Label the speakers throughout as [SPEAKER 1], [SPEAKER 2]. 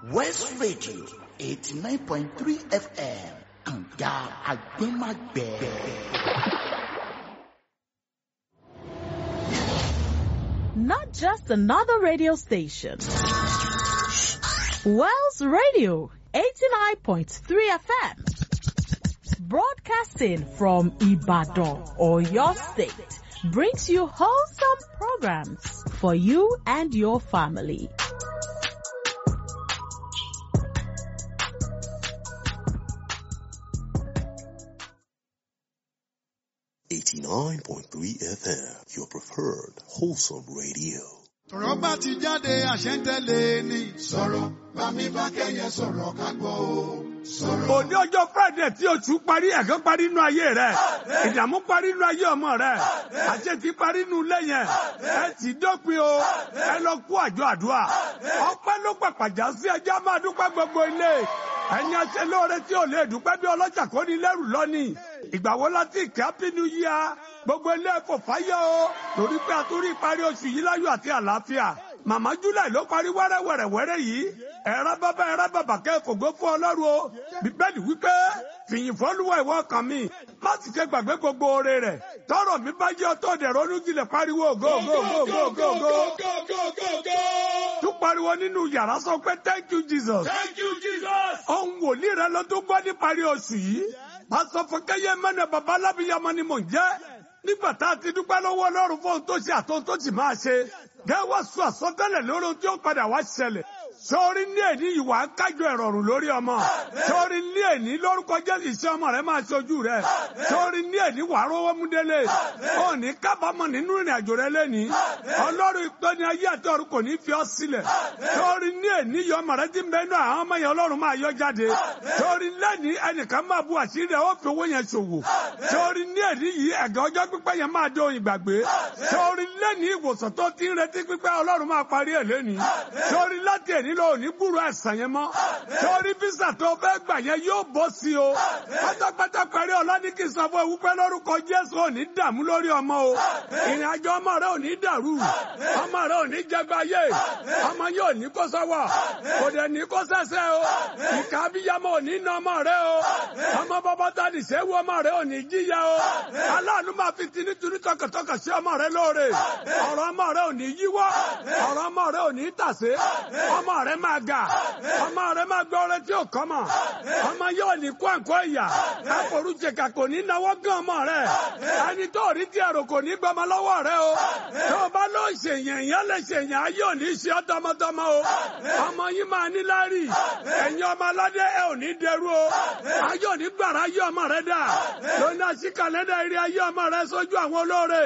[SPEAKER 1] West Radio eighty nine point three FM kànga àgbẹ̀màgbẹ̀.
[SPEAKER 2] Not just another radio station. Wells Radio 89.3 FM. Broadcasting from Ibadan or your state brings you wholesome programs for you and your family.
[SPEAKER 3] Eighty-nine point three FM, your preferred wholesome radio.
[SPEAKER 4] ọ̀rọ̀ bá ti jáde àṣẹ ń tẹ̀lé ni.
[SPEAKER 5] sọ̀rọ̀ bá mi bá kẹ́yẹ sọ̀rọ̀ ká gbọ́ o. sọ̀rọ̀.
[SPEAKER 6] òní ọjọ́ friday tí oṣù parí ẹ̀kan parí inú ayé rẹ̀ ìdààmú parí inú ayé ọmọ rẹ̀ àṣetì parí inú ilé yẹn ẹ ti dópin o ẹ lọ kú àjọ àdúrà ọpẹ́ ló pàpàjà sí ẹjẹ́ máa dúpẹ́ gbogbo ilé ẹni àṣẹ lóore tí ò lè dúpẹ́ bí ọlọ́jà kò ní lẹ́rù lọ́nìí ìgbà wo láti ìkẹ́ happy new year gbogbo ilé ẹ̀kọ́ fáyọ̀ o torí pé a tún rí ìparí oṣù yìí láyọ̀ àti àlàáfíà màmá july ló parí wẹ́rẹ́wẹ́rẹ́wẹ́rẹ́ yìí ẹ̀rọ bàbá ẹ̀rọ bàbá kẹ́kọ̀ọ́ fún ọlọ́run o bíbélì wípé fìyìn fọ́lùwà ìwọ kan mi má sì ṣe gbàgbé gbogbo oore rẹ̀ tọrọ mi bá jẹ́ ọtọ́ dẹ̀ ronú jinlẹ̀ pariwo go go go go go go tún pariwo nínú yàrá sọ pé thank you jesus
[SPEAKER 7] Thank you, Jesus.
[SPEAKER 6] ohun wòlíì rẹ ló tún gbọ́ níparí oṣù yìí pásọ fọkẹyẹ mẹnẹ baba alábìyamọ ni mò ń jẹ́ nígbà tá a ti dúpẹ́ lọ́wọ́ ọlọ́run fún ohun tó ṣe àtohun tó sì máa ṣe gẹ́wọ́ sọ àsọtẹ́lẹ̀ lórí ohun tí ó padà wá ṣẹlẹ̀ sọ́ọ́rí ní èní ìwà kájọ ìrọ̀rùn lórí ọmọ sọ́ọ́rí ní èní lórúkọ jésù iṣẹ́ ọmọ rẹ máa ṣojú rẹ sọ́ọ́rí ní èní wàá rówó mú délé òní kábàámọ̀ nínú ìrìn àjò rẹ lẹ́ni ọlọ́run ìpẹ́ni ayé àti ọ̀run kò ní fi ọ́ sílẹ̀ sọ́ọ́rí ní èní yọ ọmọ rẹ ti ń bẹ inú àwọn ọmọ yẹn ọlọ́run máa yọ jáde sọ́ọ́rí lẹ́ni ẹnìkan máa bu àṣírí rẹ ó fi owó yẹn ṣòwò sọ́ọ́rí ní èní yìí ẹ̀gẹ́ ọjọ́ pípẹ́ yẹn máa dé òyìn gbàgbé sọ́ọ́rí lẹ́ni ìwòsàn tó ti ń retí pípẹ́ ọlọ́run máa parí ẹ̀ lẹ́ni sọ́ọ́rí láti èní lọ òní gbúrò ẹ̀sán yẹn mọ́ sọ́ọ́rí físà tó fẹ́ gbà yẹn yóò bọ́ sí o pátápátá parí ọ̀la ní kí n sọ fún ewu pẹ́ lórúkọ jésù òní dààmú lórí ọmọ o ìrìn àjò ọmọ rẹ òní dàrú ọmọ rẹ òní jẹgbáyé ọmọ yóò ní kó sọ́wọ́ kò dẹ̀ ní kó sẹ́sẹ́ o ìka abiyamọ òní ná ọmọ rẹ o ọmọ bọ́bọ́ tá ní sẹ́wọ́ ọmọ rẹ òní jíya o aláàánú máa fi tinú tinú tọkàntọkàn sí ọmọ rẹ lóore ọ̀rọ̀ ọmọ rẹ òní yíwọ́ ọ̀rọ̀ ọmọ rẹ òní tàsé ọmọ rẹ máa ga ọmọ rẹ máa gbọ́ ọrẹ tí ò kọ́ mọ̀ ọmọ yóò ní kó àǹkó ìyà àforújẹkà kò ní náwó gán ọmọ rẹ ẹni tó rí tí ẹrù kò ní gbọmọ lọ́wọ́ rẹ o tó o bá lọ ṣèyàn ìyá lè ṣèyàn ayé ò ní ṣe ọ́ tọmọtọmọ o ọmọ yín máa ní lárí ẹ̀yin ọmọ aládé ẹ ò ní dẹrú o ayé ò ní gbàrà ayé ọmọ rẹ dà lónìí àṣì kàlẹ́dà eré ayé ọmọ rẹ sójú àwọn olóore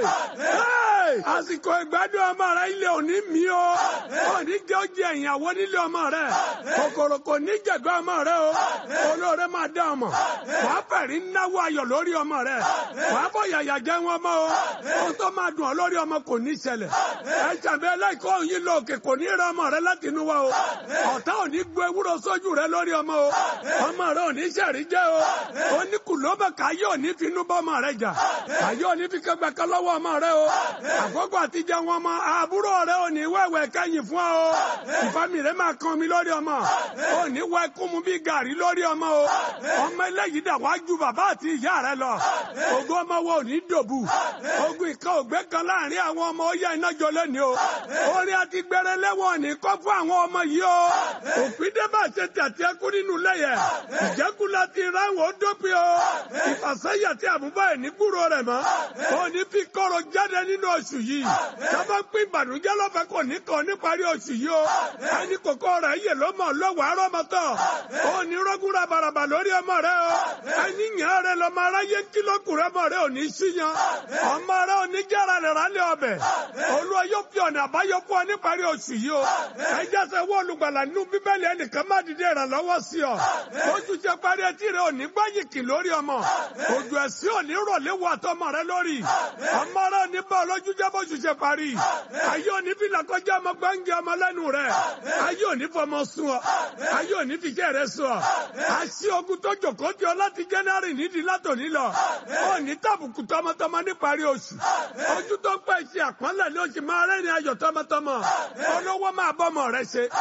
[SPEAKER 6] àsìkò ìgbádùn ọmọ rẹ ilé òní mi o òní jẹ́ ó jẹ ìyàwó nílé ọmọ rẹ kòkòrò kò ní jẹ̀gbẹ́ ọmọ rẹ o olóore máa dá ọmọ wàá fẹ̀rí náwó ayọ̀ lórí ọmọ rẹ wàá bọ̀ yàyà jẹ́ wọn mọ́ o ohun tó máa dùn ọ́ lórí ọmọ kò ní ṣẹlẹ̀ ẹ jàmbá ẹlẹ́kọ̀ọ́ òyìn lọ òkè kò ní rẹ ọmọ rẹ láti inú wa o ọ̀tá ò ní gbé ewúro sójú rẹ lórí ọmọ o ọmọ rẹ ò ní ṣẹ̀rí jẹ́ o ó ní kùlọ́mọ̀ káyé ò ní fi inú bọ́ ọmọ rẹ jà káyé ò ní fi kẹgbẹ́ kan lọ́wọ́ ọmọ rẹ o àkókò àtijọ́ wọn mọ àbúrò rẹ ò ní wẹ̀wẹ̀ kẹ́yìn fún ọ o ìfami rẹ máa kan mi lórí ọmọ ò ní wẹ kún mu bí gàrí lórí ọmọ o ọmọ eléyìí dà wá ju bàbá àti ìyá rẹ lọ ògo ọmọ wo ò ní dòbù ogun ìkan ògbé kan láàrin àwọn ọmọ ó yẹ iná jọ lónìí o orin àti gbẹrẹ lẹ́wọ̀n ní kọ́ fún àwọn ọmọ yìí o òfin débà ṣe tàtí ẹkú nínú lẹ́yẹ ìjẹ́kù láti ráwọn ó dópin o ìfàsẹ́yà tí àbúbá ẹ̀ ní gbúrò rẹ̀ mọ́ ò ní fi kọ́rọ̀ jáde nínú oṣù yìí sábà pín ìbànújẹ́ lọ́fẹ̀ẹ́ kò ní kàn níparí oṣù yìí o ẹni kòkó rẹ̀ yè ló mọ̀ lọ́wọ́ arọ́mọtọ̀ ò ní rọ́gúnra bàràbà lórí ọmọ rẹ o ẹni yàn rẹ lọ́mọ aráyé kílókùrẹ́ mọ̀ rẹ ò ní síyan ọmọ rẹ ò ní jára rẹ̀ rálẹ̀ ọbẹ̀ olúwa yóò fi ọ̀nà àbáyọ fún ọ níparí oṣù yìí o ẹ jẹ́sẹ̀ wọ́n olùgbàlà nínú bíbélì ẹnìkan má dìde ìrànlọ́wọ́ sí ọ oṣù ṣe parí etí rẹ ò ní gbáyìkì lórí ọmọ òjò ẹ̀sìn ò ní rọ̀lẹ́ wọ àtọmọ rẹ lórí ọmọ rẹ ò ní bá ọlọ́jú jẹ́ bóṣù ṣe parí ayé ò ní fi làkọjá ọmọ gbáǹgì ọmọ lẹ́nu rẹ ayé ò ní fọmọ sún ọ ayé ò ní fi jẹ́ rẹ sún ọ àṣì ogun tó jòkó tí ọ láti jẹ́nẹ́rì nídìí látòní lọ ò ní tàbùkù tọmọtọmọ níparí oṣù ojú tó pẹ́ ṣe àpọ́nlẹ̀ ní oṣù máa rẹ́rìn ayọ̀ tọmọtọmọ olówó máa bọ́mọ rẹ ṣe